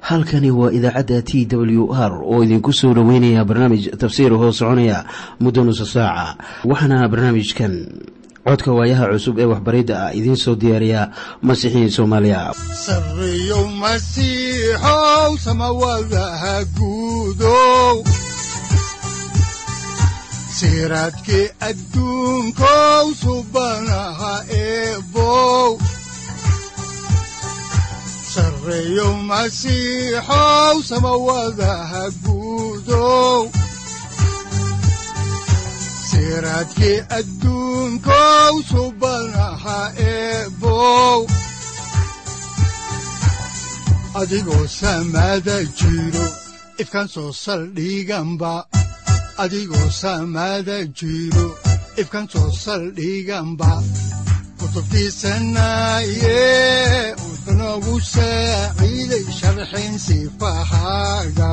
halkani waa idaacadda t w r oo idinku soo dhoweynaya barnaamij tafsiir hoo soconaya muddo nusa saaca waxaana barnaamijkan codka waayaha cusub ee waxbaridda ah idiin soo diyaariya masiixiin soomaaliya sareyow masiixow samawadaha guudow siraadkii adduunkow subanaha eebow sareyow masiixow samawadaha guudow siraadkii adduunkow subanaha eebow adigoo samaada jiro ifkan soo saldhiganba adigoo samaada jiro ifkan soo saldhiganba kutubtiisanaye unogu saaciiday sharxin sifahaaga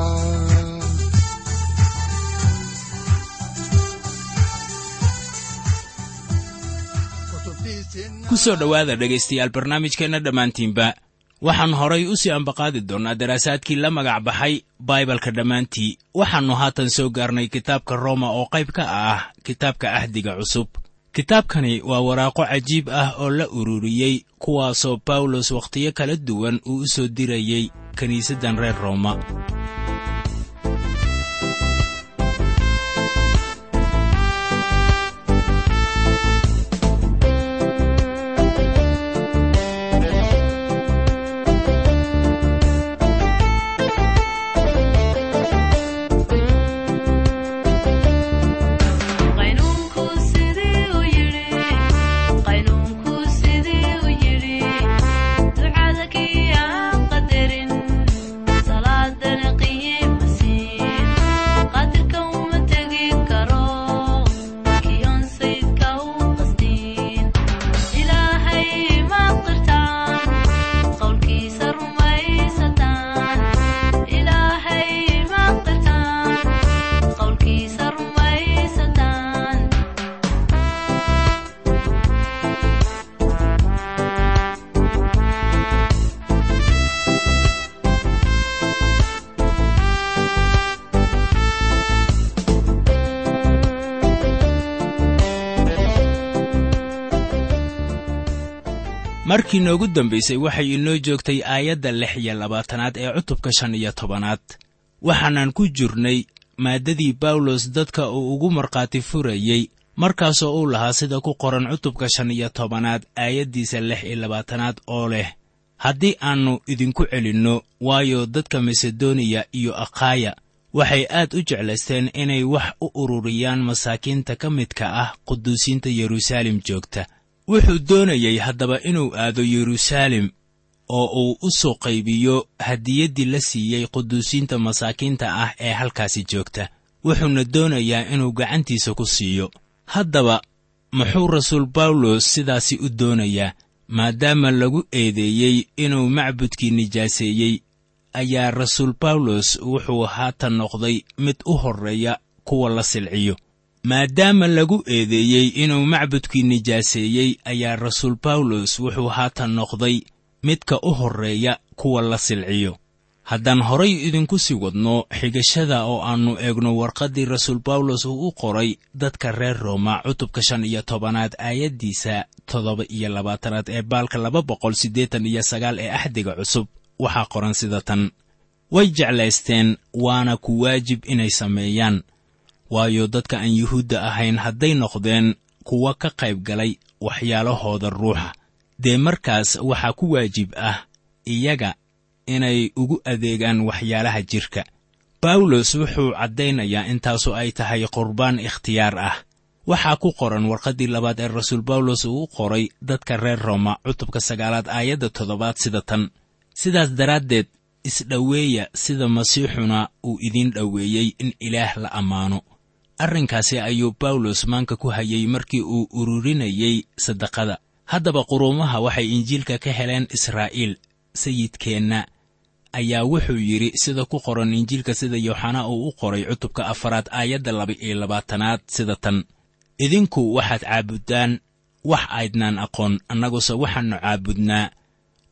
ku soo dhowaada dhegaystayaal barnaamijkeenna dhammaantiinba waxaan horay u sii ambaqaadi doonnaa daraasaadkii la magac baxay baibalka dhammaantii waxaannu haatan soo gaarnay kitaabka rooma oo qayb ka ah kitaabka ahdiga cusub kitaabkani waa waraaqo cajiib ah oo la ururiyey kuwaasoo bawlos wakhtiyo kala duwan uu u soo dirayey kiniisaddan reer rooma markii noogu dambaysay waxay inoo joogtay aayadda lix iyo labaatanaad ee cutubka shan iyo tobanaad waxaanan ku jirnay maaddadii bawlos dadka uu ugu markhaati furayey markaasoo uu lahaa sida ku qoran cutubka shan iyo tobanaad aayaddiisa lix iyo labaatanaad oo leh haddii aannu idinku celinno waayo dadka masedoniya iyo akhaaya waxay aad u jeclaysteen inay wax u ururiyaan masaakiinta ka midka ah quduusiinta yeruusaalem joogta wuxuu doonayey haddaba inuu aado yeruusaalem oo uu u soo qaybiyo hadiyaddii la siiyey quduusiinta masaakiinta ah ee halkaasi joogta wuxuuna doonayaa inuu gacantiisa ku siiyo haddaba muxuu rasuul bawlos sidaasi u doonayaa maadaama lagu eedeeyey inuu macbudkii nijaaseeyey ayaa rasuul bawlos wuxuu haatan noqday mid u horreeya kuwa la silciyo maadaama lagu eedeeyey inuu macbudkii nijaaseeyey ayaa rasuul bawlos wuxuu haatan noqday midka u horreeya kuwa la silciyo haddaan horay idinku sii wadno xigashada oo aannu eegno warqaddii rasuul bawlos uu u qoray dadka reer rooma cutubka shan iyo tobanaad aayaddiisa toddoba iyo labaatanaad ee baalka laba boqol siddeetan iyo sagaal ee axdiga cusub waxaa qoran sida tan way jeclaysteen waana ku waajib inay sameeyaan waayo dadka aan yuhuudda ahayn hadday noqdeen kuwa ka qayb galay waxyaalahooda ruuxa dee markaas waxaa ku waajib ah iyaga inay ugu adeegaan waxyaalaha jidhka bawlos wuxuu caddaynayaa intaasu ay tahay qurbaan ikhtiyaar ah waxaa ku qoran warqaddii labaad ee rasuul bawlos uu u qoray dadka reer rooma cutubka sagaalaad aayadda toddobaad sida tan sidaas daraaddeed isdhoweeya sida masiixuna uu idiin dhoweeyey in ilaah la ammaano arrinkaasi ayuu bawlos maanka ku hayey markii uu ururinayey saddaqada haddaba quruumaha waxay injiilka ka heleen israa'iil sayidkeenna ayaa wuxuu yidhi sida ku qoran injiilka sida yooxanaa uu u qoray cutubka afaraad aayadda laba-iyo labaatanaad sida tan idinku waxaad caabuddaan wax aydnaan aqoon annaguse waxaannu caabudnaa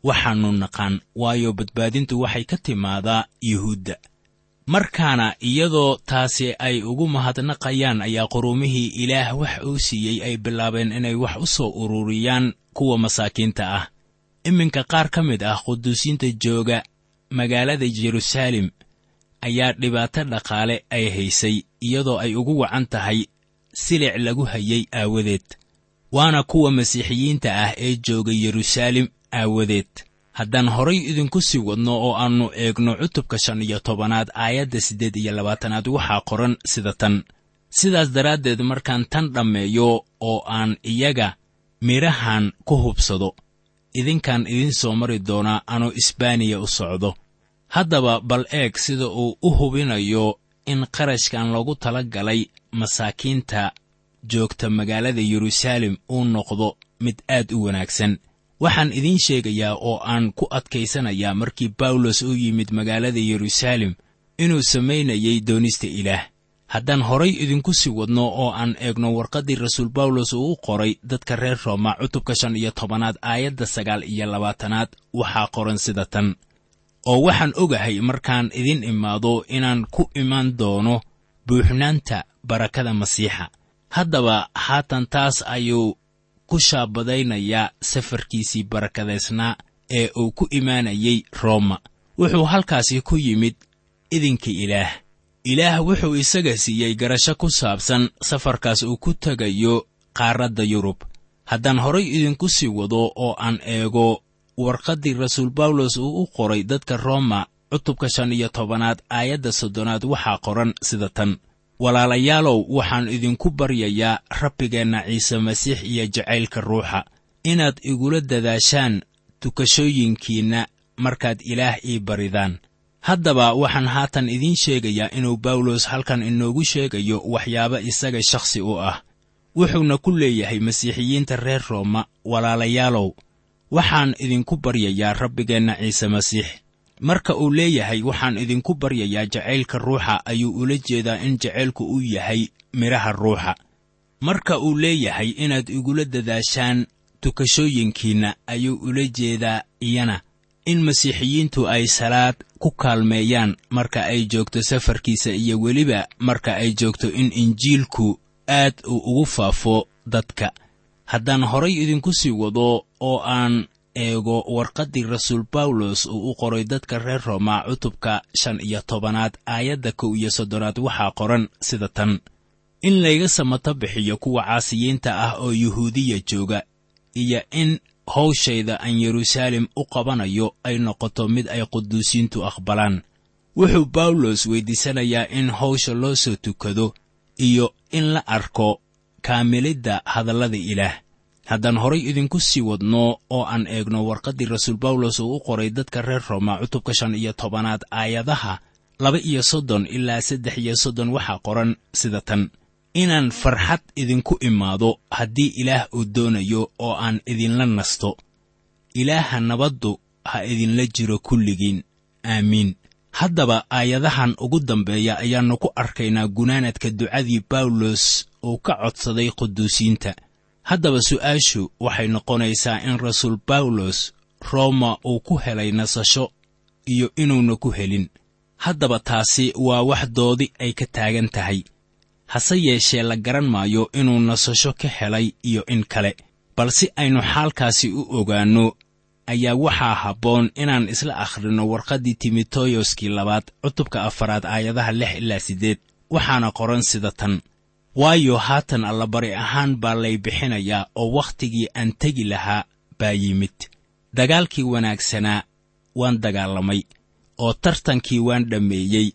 waxaannu naqaan waayo badbaadintu waxay ka timaadaa yuhuudda markaana iyadoo taasi ay ugu mahadnaqayaan ayaa quruumihii ilaah wax uu siiyey ay bilaabeen inay wax u soo ururiyaan kuwa masaakiinta ah iminka qaar ka mid ah quduusiinta jooga magaalada jeruusaalem ayaa dhibaato dhaqaale ay haysay iyadoo ay ugu wacan tahay silic lagu hayay aawadeed waana kuwa masiixiyiinta ah ee jooga yeruusaalem aawadeed haddaan horay idinku sii wadno oo aannu eegno cutubka shan iyo tobanaad aayadda siddeed iyo labaatanaad waxaa qoran sida tan sidaas daraaddeed markaan tan dhammeeyo oo aan iyaga midhahan ku hubsado idinkaan idiin soo mari doonaa anoo isbaaniya u socdo haddaba bal eeg sida uu u hubinayo in qarashkan loogu tala galay masaakiinta joogta magaalada yeruusaalem uu noqdo mid aad u wanaagsan waxaan idiin sheegayaa oo aan ku adkaysanayaa markii bawlos u yimid magaalada yeruusaalem inuu samaynayay doonista ilaah haddaan horay idinku sii wadno oo aan eegno warqaddii rasuul bawlos uu u qoray dadka reer rooma cutubka shan iyo tobanaad aayadda sagaal iyo labaatanaad waxaa qoran sida tan oo waxaan ogahay markaan idin imaado inaan ku imaan doono buuxnaanta barakada masiixa haddaba haatan taas ayuu ku shaabadaynayaa safarkiisii barakadaysnaa ee uu ku imaanayay rooma wuxuu halkaasi ku yimid idinka ilaah ilaah wuxuu isaga siiyey garasho ku saabsan safarkaas uu ku tegayo qaaradda yurub haddaan horay idinku sii wado oo aan eego warqaddii rasuul bawlos uu u qoray dadka rooma cutubka shan iyo tobanaad aayadda soddonaad waxaa qoran sida tan walaalayaalow waxaan idinku baryayaa rabbigeenna ciise masiix iyo jacaylka ruuxa inaad igula dadaashaan tukashooyinkiinna markaad ilaah ii baridaan haddaba waxaan haatan idiin sheegayaa inuu bawlos halkan inoogu sheegayo waxyaabo isaga shakhsi u ah wuxuuna ku leeyahay masiixiyiinta reer rooma walaalayaalow waxaan idinku baryayaa rabbigeenna ciise masiix marka uu leeyahay waxaan idinku baryayaa jacaylka ruuxa ayuu ula jeedaa in jacaylku uu yahay midhaha ruuxa marka uu leeyahay inaad igula dadaashaan tukashooyinkiinna ayuu ula jeedaa iyana in masiixiyiintu ay salaad ku kaalmeeyaan marka ay joogto safarkiisa iyo weliba marka ay joogto in injiilku aad uu ugu faafo dadka haddaan horay idinku sii wado oo aan eego warqaddii rasuul bawlos uu u qoray dadka reer rooma cutubka shan iyo tobanaad aayadda kow iyo soddonaad waxaa qoran sida tan in layga samato bixiyo kuwa caasiyiinta ah oo yuhuudiya jooga iyo in hawshayda aan yeruusaalem u qabanayo ay noqoto mid ay quduusiintu aqbalaan wuxuu bawlos weyddiisanayaa in hawsha loo soo tukado iyo in la arko kaamilidda hadallada ilaah haddaan horay idinku sii wadno oo aan eegno warqaddii rasuul bawlos uu u qoray dadka reer rooma cutubka shan iyo tobanaad aayadaha laba iyo soddon ilaa saddex iyo soddon waxaa qoran sida tan inaan farxad idinku imaado haddii ilaah uu doonayo oo aan idinla nasto ilaaha nabaddu ha idinla jiro kulligiin aamiin haddaba aayadahan ugu dambeeya ayaannu ku arkaynaa gunaanadka ducadii bawlos uu ka codsaday quduusiinta haddaba su'aashu waxay noqonaysaa in rasuul bawlos rooma uu ku helay nasasho iyo inuuna ku helin haddaba taasi waa wax doodi ay ka taagan tahay hase yeeshee la garan maayo inuu nasasho ka helay iyo in kale balse aynu xaalkaasi u ogaanno ayaa waxaa habboon inaan isla akhrinno warqaddii timoteyoskii labaad cutubka afaraad aayadaha lix ilaa siddeed waxaana qoran sida tan waayo haatan allabari ahaan baa lay bixinayaa oo wakhtigii aan tegi lahaa baa yimid dagaalkii wanaagsanaa waan dagaalamay oo tartankii waan dhammeeyey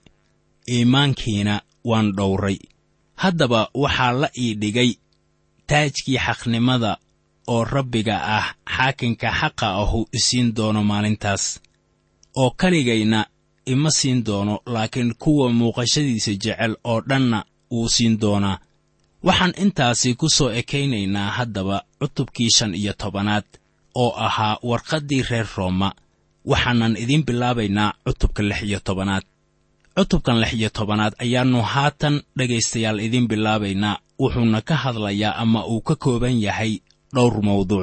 iimaankiina waan dhowray haddaba waxaa la ii dhigay taajkii xaqnimada oo rabbiga ah xaakinka xaqa ahu isiin doono maalintaas oo keligayna ima siin doono laakiin kuwa muuqashadiisa jecel oo dhanna wuu siin doonaa waxaan intaasi ku soo ekaynaynaa haddaba cutubkii shan iyo tobanaad oo ahaa warqaddii reer rooma waxaanan idiin bilaabaynaa cutubka lix iyo tobanaad cutubkan lix iyo tobanaad ayaannu haatan dhegaystayaal idiin bilaabaynaa wuxuuna ka hadlayaa ama uu ka kooban yahay dhowr mawduuc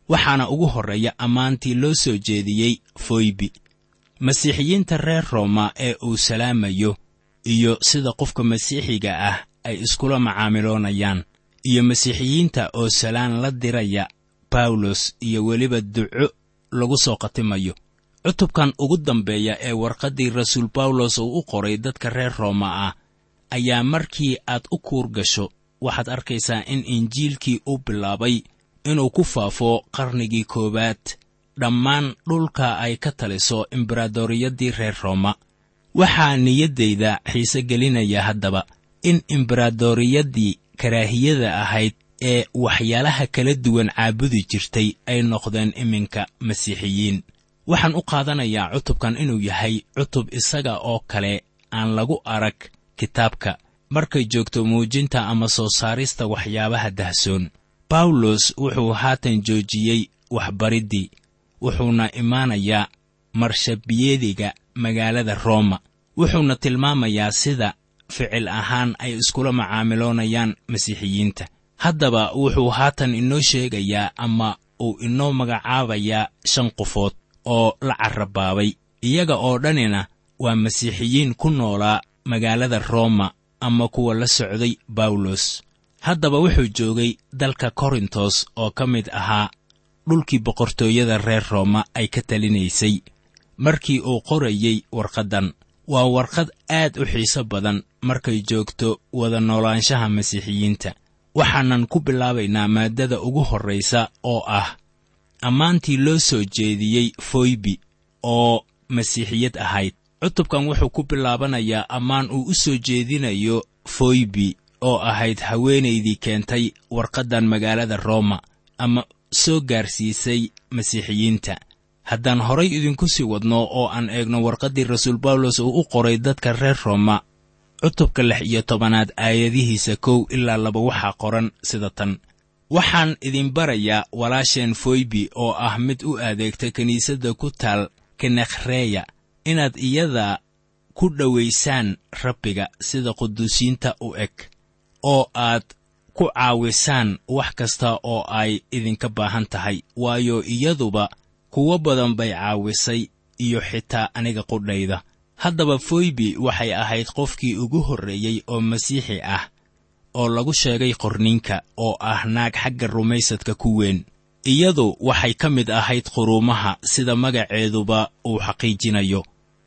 waxaana ugu horreeya ammaantii loo soo jeediyey foybi masiixiyiinta reer rooma ee uu salaamayo iyo sida qofka masiixiga ah ay iskula macaamiloonayaan iyo masiixiyiinta oo salaan la diraya bawlos iyo weliba duco lagu soo khatimayo cutubkan ugu dambeeya ee warqaddii rasuul bawlos uu u qoray dadka reer rooma ah ayaa markii aad u kuur gasho waxaad arkaysaa in injiilkii u bilaabay inuu ku faafo qarnigii koowaad dhammaan dhulka ay ka taliso embaradoriyaddii reer rooma waxaa niyaddayda xiise gelinaya haddaba in embaradoriyaddii karaahiyada ahayd ee waxyaalaha kala duwan caabudi jirtay ay noqdeen iminka masiixiyiin waxaan u qaadanayaa cutubkan inuu yahay cutub isaga oo kale aan lagu arag kitaabka markay joogto muujinta ama soo saarista waxyaabaha dahsoon bawlos wuxuu haatan joojiyey waxbariddii wuxuuna imaanayaa marshabiyediga magaalada rooma wuxuuna tilmaamayaa sida ficil ahaan ay iskula macaamiloonayaan masiixiyiinta haddaba wuxuu haatan inoo sheegayaa ama uu inoo magacaabayaa shan qofood oo la carrabaabay iyaga oo dhanina waa masiixiyiin ku noolaa magaalada rooma ama kuwa la socday bawlos haddaba wuxuu joogay dalka korintos oo ka mid ahaa dhulkii boqortooyada reer rooma ay ka talinaysay markii uu qorayey warqaddan waa warqad aad u xiiso badan markay joogto wada noolaanshaha masiixiyiinta waxaanan ku bilaabaynaa maaddada ugu horraysa oo ah ammaantii loo soo jeediyey foybi oo masiixiyad ahayd cutubkan wuxuu ku bilaabanayaa ammaan uu u soo jeedinayo foybi oo ahayd haweenaydii keentay warqaddan magaalada rooma ama soo gaarsiisay masiixiyiinta haddaan horay idinku sii wadno oo aan eegno warqaddii rasuul bawlos uu u qoray dadka reer rooma cutubka lix iyo tobanaad aayadihiisa kow ilaa laba waxaa qoran sida tan waxaan idin barayaa walaasheen foybi oo ah mid u adeegta kiniisadda ku taal kenekhreya inaad iyada ku dhowaysaan rabbiga sida quduusiinta u eg oo aad ku caawisaan wax kasta oo ay idinka baahan tahay waayo iyaduba kuwo badan bay caawisay iyo xitaa aniga qudhayda haddaba foybi waxay ahayd qofkii ugu horreeyey oo masiixi ah oo lagu sheegay qorninka oo ah naag xagga rumaysadka ku weyn iyadu waxay ka mid ahayd quruumaha sida magaceeduba uu xaqiijinayo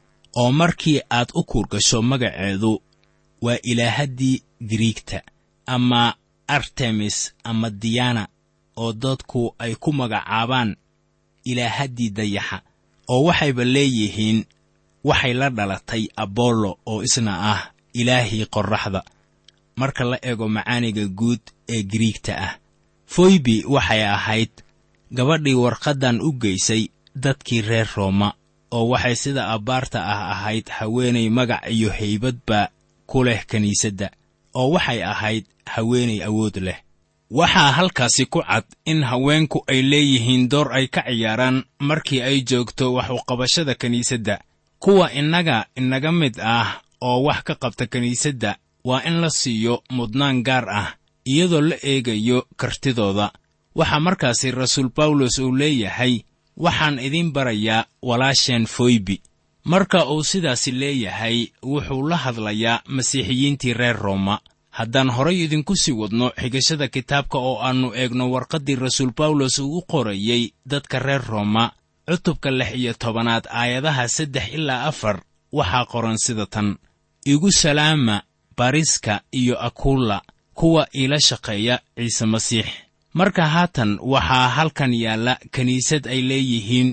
oo markii aad u kuurgasho magaceedu waa ilaahaddii giriigta ama artemis ama diyana oo dadku ay ku magacaabaan ilaahaddii dayaxa oo waxayba leeyihiin waxay la dhalatay abollo oo isna ah ilaahii qorraxda marka la eego macaaniga guud ee giriigta ah foybi waxay ahayd gabadhii warqaddan u geysay dadkii reer rooma oo waxay sida abbaarta ah ahayd haweenay magac iyo haybadba ku leh kiniisadda oo waxay ahayd haweenay awood leh waxaa halkaasi ku cad in haweenku ay leeyihiin door ay ka ciyaaraan markii ay joogto wax uqabashada kiniisadda kuwa innaga inaga mid ah oo wax ka qabta kiniisadda waa in la siiyo mudnaan gaar ah iyadoo la eegayo kartidooda waxaa markaasi rasuul bawlos uu leeyahay waxaan idiin barayaa walaasheen foybi marka uu sidaasi leeyahay wuxuu la hadlayaa masiixiyiintii reer rooma haddaan horay idinku sii wadno xigashada kitaabka oo aannu eegno warqaddii rasuul bawlos uu u qorayey dadka reer rooma cutubka lix iyo tobanaad aayadaha saddex ilaa afar waxaa qoran sida tan igu salaama bariska iyo akulla kuwa iila shaqeeya ciise masiix marka haatan waxaa halkan yaalla kiniisad ay leeyihiin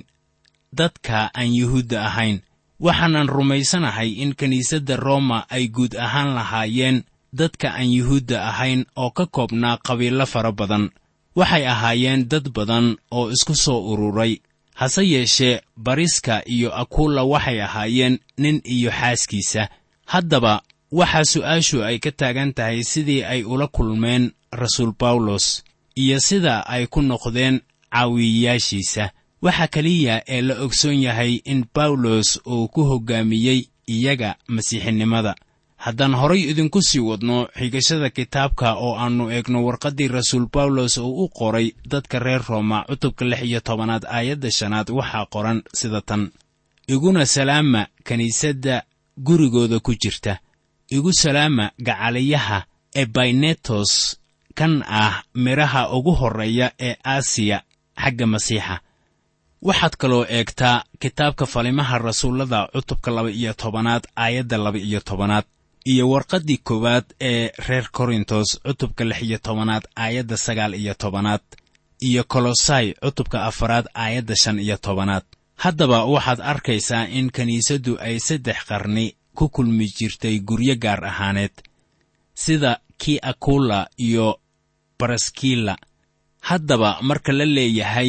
dadka aan yuhuudda ahayn waxaanan rumaysanahay in kiniisadda rooma ay guud ahaan lahaayeen dadka aan yuhuudda ahayn oo ka koobnaa qabiilo fara badan waxay ahaayeen dad badan oo isku soo ururay hase yeeshee bariska iyo akulla waxay ahaayeen nin iyo xaaskiisa haddaba waxaa su'aashu ay ka taagan tahay sidii ay ula kulmeen rasuul bawlos iyo sida ay ku noqdeen caawiyayaashiisa waxa keliya ee la ogsoon yahay in bawlos uu ku hoggaamiyey iyaga masiixinimada haddaan horay idinku sii wadno xigashada kitaabka oo aannu eegno warqaddii rasuul bawlos oo u qoray dadka reer rooma cutubka lix iyo tobanaad aayadda shanaad waxaa qoran sida tan iguna salaama kiniisadda gurigooda ku jirta igu salaama gacaliyaha ebaynetos kan ah midhaha ugu horreeya ee aasiya xagga masiixa waxaad kaloo eegtaa kitaabka falimaha rasuullada cutubka laba iyo tobanaad aayadda laba iyo tobanaad iyo warqaddii koowaad ee reer korintos cutubka lix iyo tobanaad aayadda sagaal iyo tobanaad iyo kolosai cutubka afaraad aayadda shan iyo tobanaad haddaba waxaad arkaysaa in kiniisaddu ay saddex qarni ku kulmi jirtay guryo gaar ahaaneed sida kii akula iyo baraskila haddaba marka la leeyahay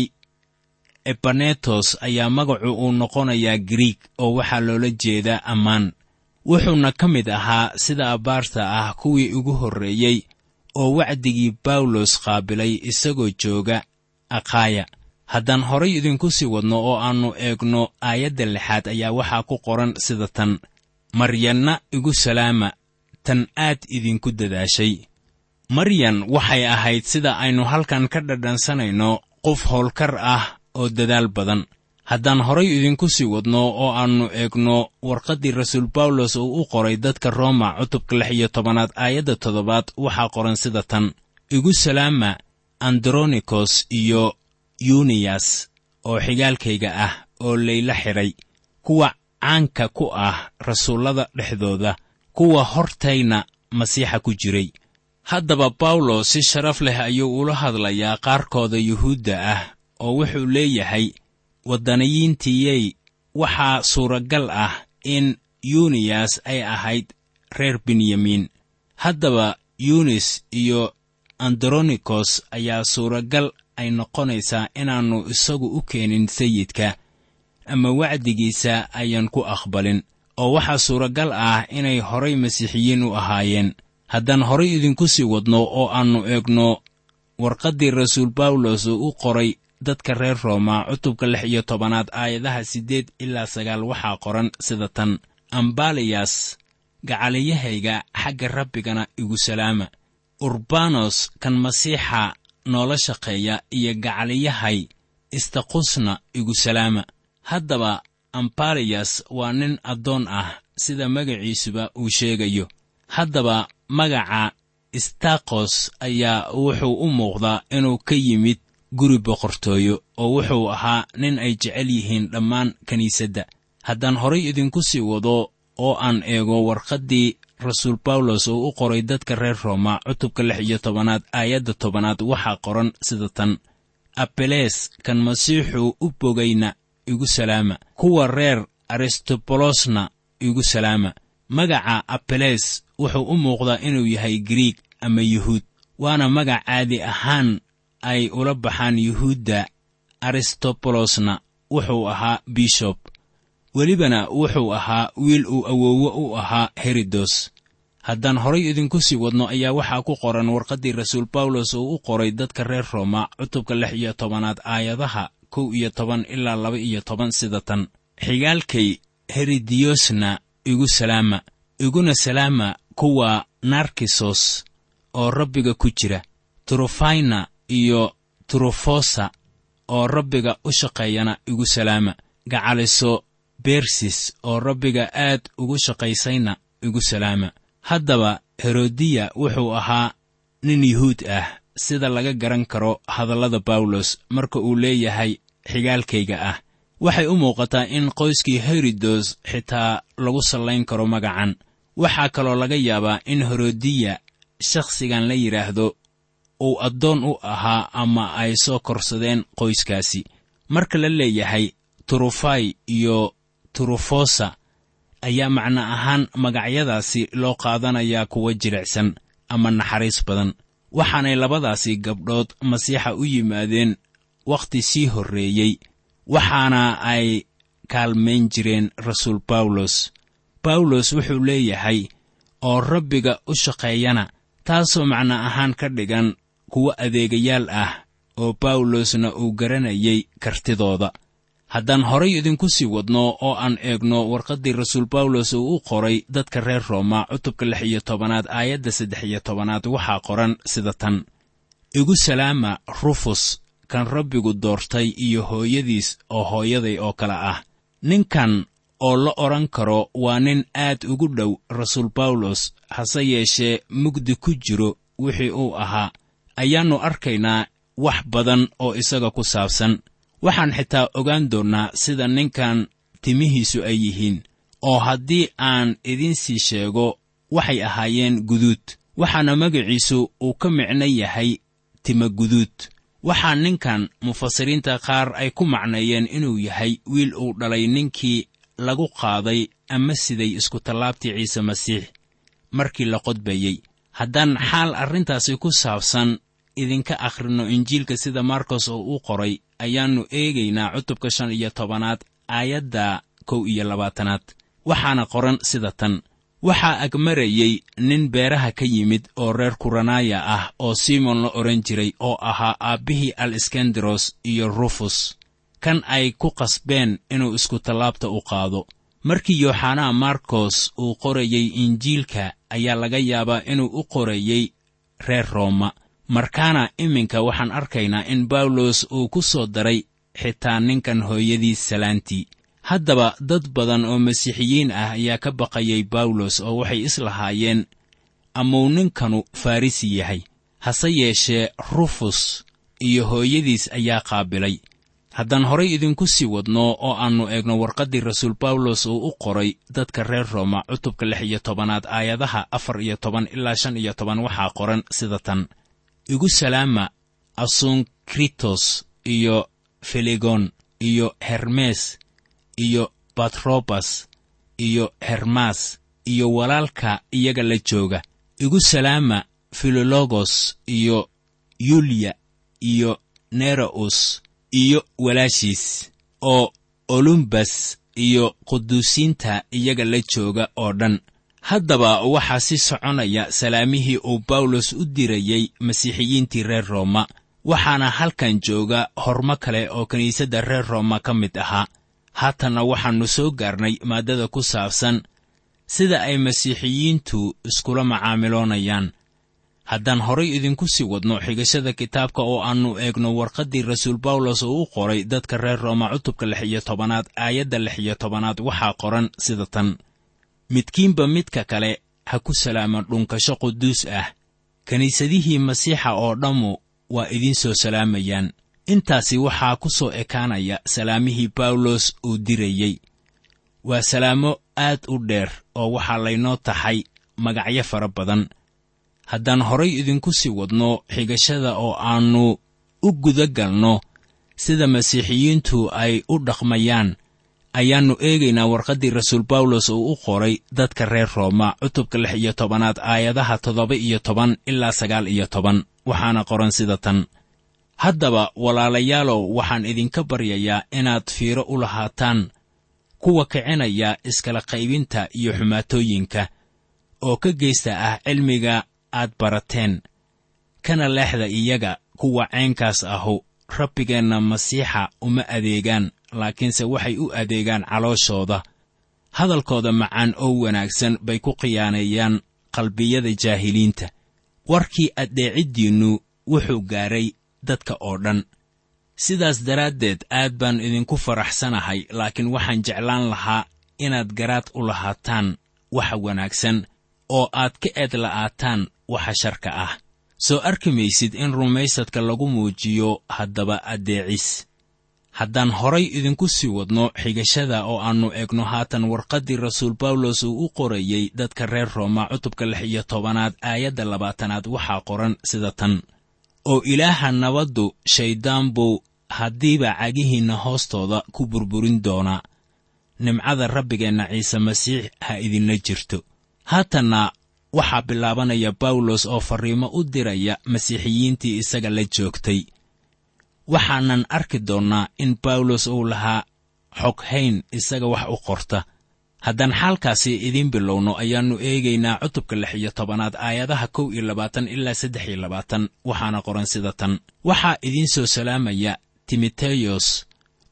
ebanetos ayaa magacu uu noqonayaa griig oo waxaa loola jeedaa ammaan wuxuuna ka mid ahaa sida abbaarta ah kuwii ugu horreeyey oo wacdigii bawlos qaabilay isagoo jooga akhaya haddaan horay idinku sii wadno oo aannu eegno aayadda lixaad ayaa waxaa ku qoran sida tan maryanna igu salaama tan aad idinku dadaashay maryan waxay ahayd sida aynu halkan ka dhadhansanayno qof howlkar ah oo dadaal badan haddaan horay idinku sii wadno oo aannu eegno warqaddii rasuul bawlos uu u qoray dadka rooma cutubka lix iyo tobanaad aayadda toddobaad waxaa qoran sida tan igu salaama andronikos iyo yuniyas oo xigaalkayga ah oo layla xidhay kuwa caanka ku ah rasuullada dhexdooda kuwa hortayna masiixa ku jiray haddaba bawlos si sharaf leh ayuu ula hadlayaa qaarkooda yuhuudda ah oo wuxuu leeyahay waddaniyiintiyey waxaa suuragal ah in yuniyas ay ahayd reer benyamiin haddaba yunis iyo andronikos ayaa suuragal ay noqonaysaa inaannu isagu u keenin sayidka ama wacdigiisa ayaan ku aqbalin oo waxaa suuragal ah inay horay masiixiyiin u ahaayeen haddaan horay idinku sii wadno oo aannu eegno warqaddii rasuul bawlos uu u qoray dadka reer rooma cutubka lix iyo tobanaad aayadaha siddeed ilaa sagaal waxaa qoran sida tan ambaliyas gacaliyahayga xagga rabbigana igu salaama urbanos kan masiixa noola shaqeeya iyo gacaliyahay istaqusna igu salaama haddaba ambaliyas waa nin addoon ah sida magaciisuba uu sheegayo haddaba magaca istakos ayaa wuxuu u muuqdaa inuu ka yimid guri boqortooyo oo wuxuu ahaa nin ay jecel yihiin dhammaan kiniisadda haddaan horay idinku sii wado oo aan eego warqaddii rasuul bawlos uu u qoray dadka reer rooma cutubka lix iyo tobanaad aayadda tobanaad waxaa qoran sida tan abeles kan masiixuu u bogayna igu salaama kuwa reer aristobolosna igu salaama magaca abeles wuxuu u muuqdaa inuu yahay griig ama yuhuud waana magac caadi ahaan ay ula baxaan yuhuudda aristobolosna wuxuu ahaa bishob welibana wuxuu ahaa wiil uu awoowo u ahaa herodos haddaan horay idinku sii wadno ayaa waxaa ku qoran warqaddii rasuul bawlos uu u qoray dadka reer rooma cutubka lix iyo tobanaad aayadaha kow iyo toban ilaa laba iyo toban sida tan xigaalkay herodiyosna igu salaama iguna salaama kuwa narkisos oo rabbiga ku jira turufayna iyo turufosa oo rabbiga u shaqeeyana igu salaama gacaliso bersis oo rabbiga aad ugu shaqaysayna igu salaama haddaba herodiya wuxuu ahaa nin yuhuud ah sida laga garan karo hadallada bawlos marka uu leeyahay xigaalkayga ah waxay u muuqataa in qoyskii herodos xitaa lagu sallayn karo magacan waxaa kaloo laga yaabaa in herodiya shakhsigan la yidhaahdo uu addoon u ahaa ama ay soo korsadeen qoyskaasi marka la leeyahay turufai iyo turufosa ayaa macno ahaan magacyadaasi loo qaadanayaa kuwa jilicsan ama naxariis badan waxaanay labadaasi gabdhood masiixa u yimaadeen wakhti sii horreeyey waxaana ay kaalmayn jireen rasuul bawlos bawlos wuxuu leeyahay oo rabbiga u shaqeeyana taasoo macno ahaan ka dhigan kuwo adeegayaal ah oo bawlosna uu garanayay kartidooda haddaan horay idinku sii wadno oo aan eegno warqaddii rasuul bawlos uu u qoray dadka reer rooma cutubka lix iyo tobanaad aayadda saddex iyo tobanaad waxaa qoran sida tan igu salaama rufus kan rabbigu doortay iyo hooyadiis oo hooyaday oo kale ah ninkan oo la odhan karo waa nin aad ugu dhow rasuul bawlos hase yeeshee mugdi ku jiro wixii uu ahaa ayaannu arkaynaa wax badan oo isaga ku saabsan waxaan xitaa ogaan doonnaa sida ninkan timihiisu ay yihiin oo haddii aan idinsii sheego waxay ahaayeen guduud waxaana magaciisu uu ka micno yahay tima guduud waxaa ninkan mufasiriinta qaar ay ku macneeyeen inuu yahay wiil uu dhalay ninkii lagu qaaday ama siday iskutallaabtii ciise masiix markii la qodbayey haddaan xaal arrintaasi ku saabsan idinka akhrinno injiilka sida markos oo u qoray ayaannu eegaynaa cutubka shan iyo tobanaad aayadda kow iyo labaatanaad waxaana qoran sida tan waxaa agmarayey nin beeraha ka yimid oo reer kuranaya ah oo simon la odhan jiray oo ahaa aabbihii al iskandaros iyo rufus kan ay ku qasbeen inuu iskutallaabta u qaado markii yooxanaa markos uu qorayey injiilka ayaa laga yaabaa inuu u qorayey reer rooma markaana iminka waxaan arkaynaa in bawlos uu ku soo daray xitaa ninkan hooyadiis salaantii haddaba dad badan oo masiixiyiin ah ayaa ka baqayay bawlos oo waxay islahaayeen amuu ninkanu farrisi yahay hase yeeshee rufus iyo hooyadiis ayaa qaabilay haddaan horay idinku sii wadno oo aannu eegno warqaddii rasuul bawlos uu u qoray dadka reer rooma cutubka lix iyo tobanaad aayadaha afar iyo toban ilaa shan iyo toban waxaa qoran sida tan igu salaama asunkritos iyo felegon iyo hermes iyo batrobas iyo hermas iyo walaalka iyaga la jooga igu salaama filologos iyo yuliya iyo nereus iyo walaashiis oo olumbas iyo quduusiinta iyaga la jooga oo dhan haddaba waxaa si soconaya salaamihii uu bawlos u dirayey masiixiyiintii reer rooma waxaana halkan jooga hormo kale oo kiniisadda reer rooma ka mid ahaa haatanna waxaannu soo gaarnay maaddada ku saabsan sida ay masiixiyiintu iskula macaamiloonayaan haddaan horay idinku sii wadno xigashada kitaabka oo aannu eegno warqaddii rasuul bawlos oo u qoray dadka reer rooma cutubka lix iyo tobanaad aayadda lix iyo tobanaad waxaa qoran sida tan midkiinba midka kale ha ku salaama dhunkasho quduus ah kiniisadihii masiixa oo dhammu waa idiin soo salaamayaan intaasi waxaa ku soo ekaanaya salaamihii bawlos uu dirayey waa salaamo aad u dheer oo waxaa laynoo taxay magacyo fara badan haddaan horay idinku sii wadno xigashada oo aannu u guda galno sida masiixiyiintu ay u dhaqmayaan ayaannu eegaynaa warqaddii rasuul bawlos uu u qoray dadka reer rooma cutubka lix iyo tobanaad aayadaha toddoba iyo toban ilaa sagaal iyo toban waxaana qoran sida tan haddaba walaalayaalow waxaan idinka baryayaa inaad fiiro u lahaataan kuwa kicinaya iskala qaybinta iyo xumaatooyinka oo ka geysta ah cilmiga aad barateen kana leexda iyaga kuwa caynkaas ahu rabbigeenna masiixa uma adeegaan laakiinse waxay u adeegaan calooshooda hadalkooda macaan oo wanaagsan bay ku khiyaaneeyaan qalbiyada jaahiliinta warkii addeeciddiinnu wuxuu gaadhay dadka oo dhan sidaas daraaddeed aad baan idinku faraxsanahay laakiin waxaan jeclaan lahaa inaad garaad u lahaataan waxa wanaagsan oo aad ka eed la'aataan waxa sharka ah soo arki maysid in rumaysadka lagu muujiyo haddaba addeecis haddaan horay idinku sii wadno xigashada oo aannu eegno haatan warqaddii rasuul bawlos uu u qorayey dadka reer rooma cutubka lix iyo tobanaad aayadda labaatanaad waxaa qoran sida tan oo ilaaha nabaddu shayddaan buu haddiiba cagihiinna hoostooda ku burburin doonaa nimcada rabbigeenna ciise masiix ha idinla jirto haatanna waxaa bilaabanaya bawlos oo farriimo u diraya masiixiyiintii isaga la joogtay waxaanan arki doonnaa in bawlos uu lahaa xoghayn isaga wax u qorta haddaan xaalkaasi idiin bilowno ayaannu eegaynaa cutubka lix iyo tobanaad aayadaha kow iyo labaatan ilaa saddex iyo labaatan waxaana qoran sida tan waxaa idiin soo salaamaya timoteyos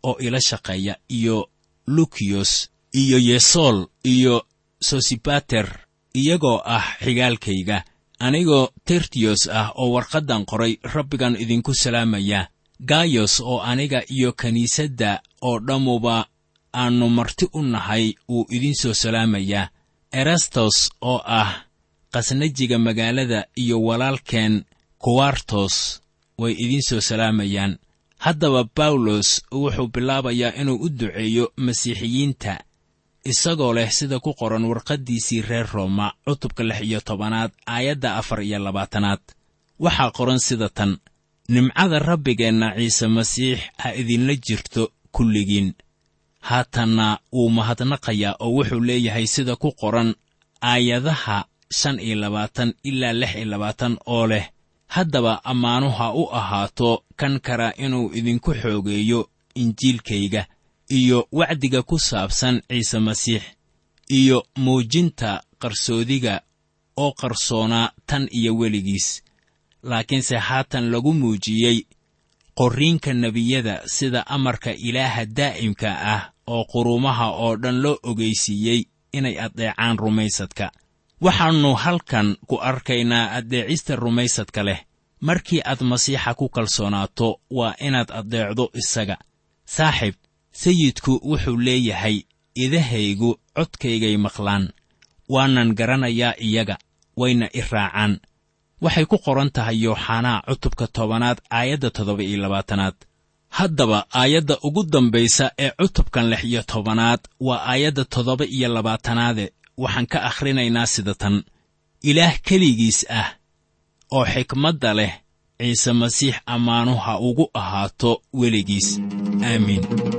oo ila shaqeeya iyo lukiyos iyo yesool iyo sosibater iyagoo ah xigaalkayga anigoo tertiyos ah oo warqaddan qoray rabbigan idinku salaamaya gayos oo aniga iyo kiniisadda oo dhammuba aannu marti u nahay wuu idiin soo salaamayaa erastos oo ah qasnajiga magaalada iyo walaalkeen kuwartos way idiin soo salaamayaan haddaba bawlos wuxuu bilaabayaa inuu u duceeyo masiixiyiinta isagoo leh sida ku qoran warqaddiisii reer rooma cutubka lix iyo tobanaad aayadda afar iyo labaatanaad waxaa qoran sida tan nimcada rabbigeenna ciise masiix ha idinla jirto kulligiin haatanna wuu mahadnaqayaa oo wuxuu leeyahay sida ku qoran aayadaha shan iyo labaatan ilaa lix iyo labaatan oo leh haddaba ammaanu ha u ahaato kan kara inuu idinku xoogeeyo injiilkayga iyo wacdiga ku saabsan ciise masiix iyo muujinta qarsoodiga oo qarsoonaa tan iyo weligiis laakiinse haatan lagu muujiyey qorriinka nebiyada sida amarka ilaaha daa'imka ah oo quruumaha oo dhan loo ogaysiiyey inay addeecaan rumaysadka waxaannu halkan ku arkaynaa addeecista rumaysadka leh markii aad masiixa ku kalsoonaato waa inaad addeecdo isaga saaxiib sayidku wuxuu leeyahay idahaygu codkaygay maqlaan waanan garanayaa iyaga wayna i raacaan waxay ku qoran tahay yooxanaa cutubka tobanaad aayadda toddoba iyo labaatanaad haddaba aayadda ugu dambaysa ee cutubkan lix iyo tobanaad waa aayadda toddoba iyo labaatanaade waxaan ka akhrinaynaa sida tan ilaah keligiis ah oo xikmadda leh ciise masiix ammaanu ha ugu ahaato weligiis aamiin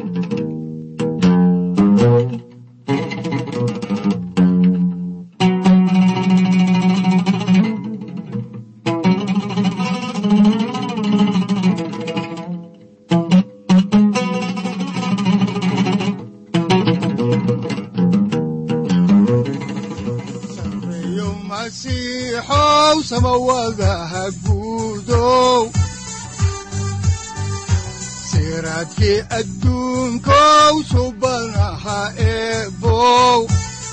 sareeyo masiixow samawadaha guudow siraadkii adduunkow subanaha eebow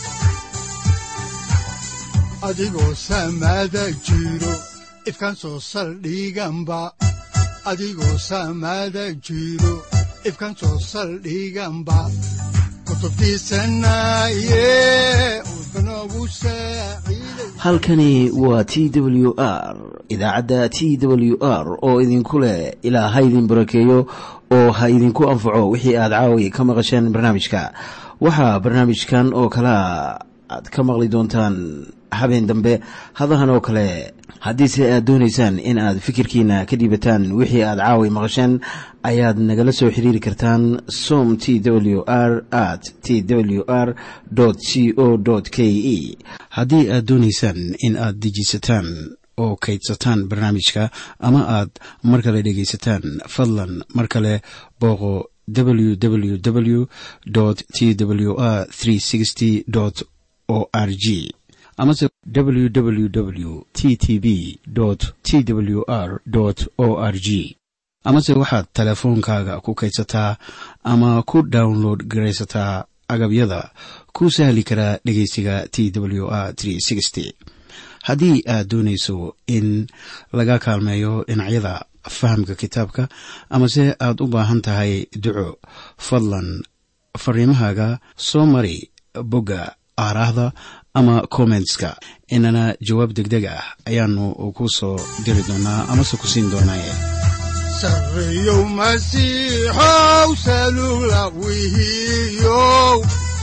adigoo samada jiro ifkan soo saldhiganba adigoo samada jiro ifkan soo saldhiganba kutubtiisanaye udbanogu saaciiday halkani waa t w r idaacadda t w r oo idinku leh ilaa ha idin barakeeyo oo ha idinku anfaco wixii aad caawi ka maqasheen barnaamijka waxaa barnaamijkan oo kalea aad ka maqli doontaan habeen dambe hadahan oo kale haddiise aad doonaysaan in aad fikirkiina ka dhiibataan wixii aad caawi maqasheen ayaad nagala soo xiriiri kartaan som t w r at t w r c o k e haddii aad doonaysaan in aad dejiisataan oo kaydsataan barnaamijka ama aad mar kale dhegaysataan fadlan mar kale booqo www t w r o r g amase www t t b t w r o r g amase waxaad teleefoonkaaga ku kaydsataa ama ku download garaysataa agabyada ku sahli karaa dhegeysiga t w r haddii aad doonayso in laga kaalmeeyo dhinacyada fahamka kitaabka amase aad u baahan tahay duco fadlan fariimahaaga soo mari bogga aaraahda ama kommentska inana jawaab degdeg ah ayaanu ku soo diri doonaa amase ku siin doonaaye sareeyow masiixow salugla wihiyow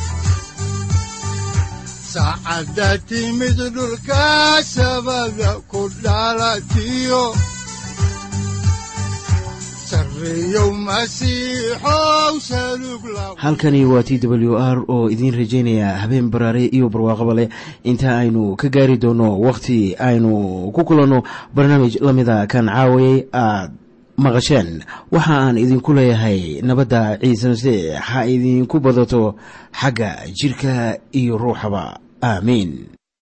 saacadda timid dhulka sabada ku dhalatiyo sareeyow masiixow salugla halkani waa t w r oo idiin rajaynaya habeen baraare iyo barwaaqaba leh inta aynu ka gaari doono wakhti aynu ku kulanno barnaamij la mida kan caawayay aad maqasheen waxa aan idinku leeyahay nabadda ciise masiix ha idinku badato xagga jidhka iyo ruuxaba aamiin